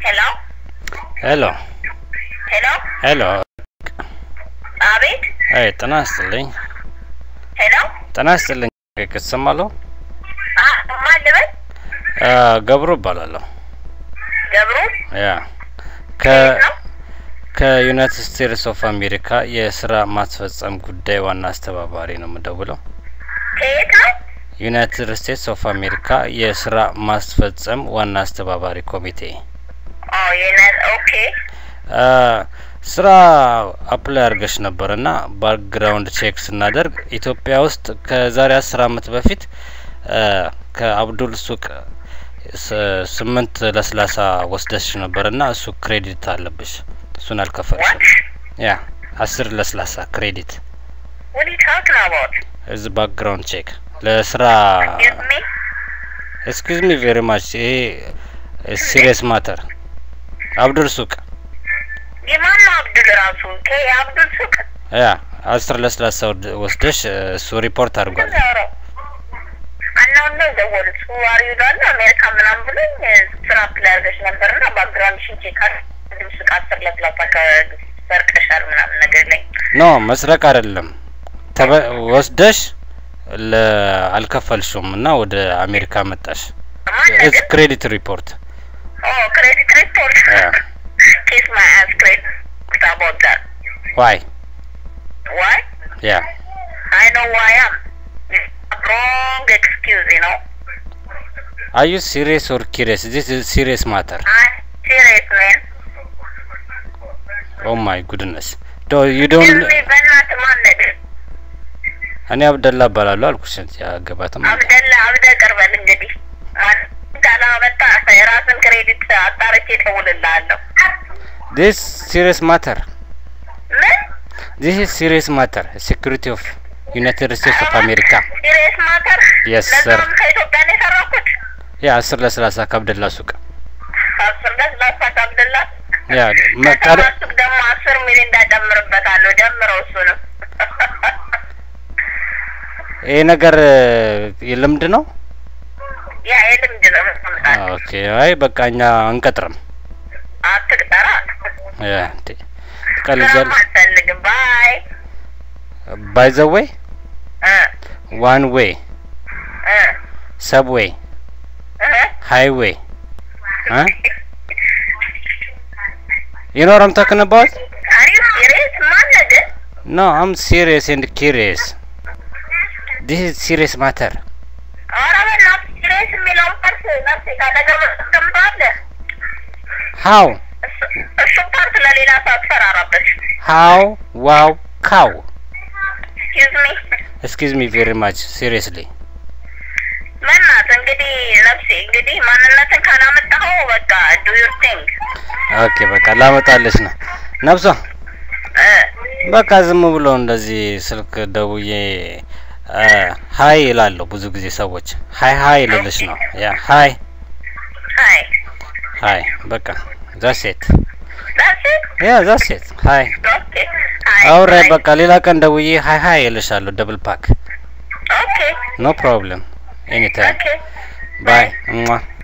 ሄሎ ሄሎ ሄሎ፣ ሄሎ። አቤት። አይ ጤና ይስጥልኝ። ሄሎ፣ ጤና ይስጥልኝ። ከተሰማለሁ። አ- ማን ልበል? አ፣ ገብሩ እባላለሁ። ገብሩ ያ ከ ነው? ከዩናይትድ ስቴትስ ኦፍ አሜሪካ የስራ ማስፈጸም ጉዳይ ዋና አስተባባሪ ነው የምደውለው። ከየት ነው? ዩናይትድ ስቴትስ ኦፍ አሜሪካ የስራ ማስፈጸም ዋና አስተባባሪ ኮሚቴ ኦ የነ- ኦኬ። አ፣ ስራ አፕላይ አድርገሽ ነበር እና ባክግራውንድ ቼክ ስናደርግ ኢትዮጵያ ውስጥ ከዛሬ አስር አመት በፊት አ፣ ከአብዱል ሱቅ ስ- ስምንት ለስላሳ ወስደሽ ነበር እና እሱ ክሬዲት አለብሽ። እሱን አልከፈልሽም። ዋት ያ አስር ለስላሳ ክሬዲት what are you talking about? እዚ ባክግራውንድ ቼክ ለስራ Excuse me? ኤክስኪዝ ሚ ቬሪ ማች ይሄ ሲሪየስ ማተር አብዱል ሱቅ የማን ነው አብዱል ራሱ? ከ- የአብዱል ሱቅ ያ አስር ለስላሳ ወድ- ወስደሽ እሱ ሪፖርት አድርጓል። ዛረው አናውን ነው የደወሉት። ዋሪ ይላሉ አሜሪካ ምናምን ብሎኝ ስራ አፕላይ አድርገሽ ነበር እና ባክግራውንድ ሽን ቼክ አድርገሽ ሱቅ አስር ለስላሳ ከሰርቀሻል ምናምን ነገር ላይ ኖ መስረቅ አይደለም ተበ- ወስደሽ ለ አልከፈልሽውም እና ወደ አሜሪካ መጣሽ። ማን ኢትስ ነገር ክሬዲት ሪፖርት ኦ ክሬዲት ሪፖርት Yeah. kiss my ass credit about that ዋይ why ያ I know who I am wrong excuse you know አር ዩ ሲሪየስ ኦር ኪሪየስ ዚስ ኢዝ ሲሪየስ ማተር I'm serious man ኦ ማይ ጉድነስ ዶ ዩ ዶንት excuse me በእናትህ ማን ነገር እኔ አብደላ እባላለሁ አልኩሽ። ያገባትም አብደላ አብደ ቅርበል እንግዲህ ማን ካላመጣ የራስን ክሬዲት አጣርቼ እደውልልሃለሁ ዲስ ሲሪየስ ማተር ምን ዲስ ኢዝ ሲሪየስ ማተር ሴኩሪቲ ኦፍ ዩናይትድ ስቴትስ ኦፍ አሜሪካ ሲሪየስ ማተር Yes, sir. ለዛውም ከኢትዮጵያ ነው የሰራኩት ያ አስር ለሰላሳ ከአብደላ ሱቅ አስር ደስ ላሳት አብደላ ያ መቀረ ከተማሱቅ ደግሞ አስር ሚሊዮን እንዳጨምርበታለሁ ደምረው እሱንም ይሄ ነገር የልምድ ነው። ያ የልምድ ነው ምጣት ኦኬ አይ በቃ እኛ አንቀጥርም። አትቅጠራ ያ እንዴ ስራም ትቀልጃለሽ። አልፈልግም ባይ ባይ ዘ ዌይ እ ዋን ዌይ እ ሰብዌይ እ ሃይዌይ እ You know what I'm talking about? Are you serious? ማነህ ግን? No, I'm serious and curious. This is serious matter. ኧረ በእናትህ serious የሚለውን ፓርት ነፍሴ ካጠገብ አስቀምጠዋለህ። How? እሱ- እሱን ፓርት ለሌላ ሰው አትፈራራበት። How? Wow, cow. Excuse me. Excuse me very much, seriously. በእናትህ እንግዲህ ነፍሴ እንግዲህ ማንነትን ካላመጣኸው በቃ do your thing ኦኬ በቃ ላመጣለች ነው ነብሷ። እ በቃ ዝም ብሎ እንደዚህ ስልክ ደውዬ አ፣ ሀይ ይላለሁ ብዙ ጊዜ ሰዎች ሀይ ሀይ ልልሽ ነው። ያ ሀይ ሀይ ሀይ በቃ ዛሴት that's it? ያ ዛሴት ሀይ Okay. ሀይ አውሬ ሀይ። በቃ ሌላ ቀን ደውዬ ሀይ ሀይ እልሻለሁ። ደብል ፓክ Okay. ኖ ፕሮብለም ኤኒታይም Okay. ባይ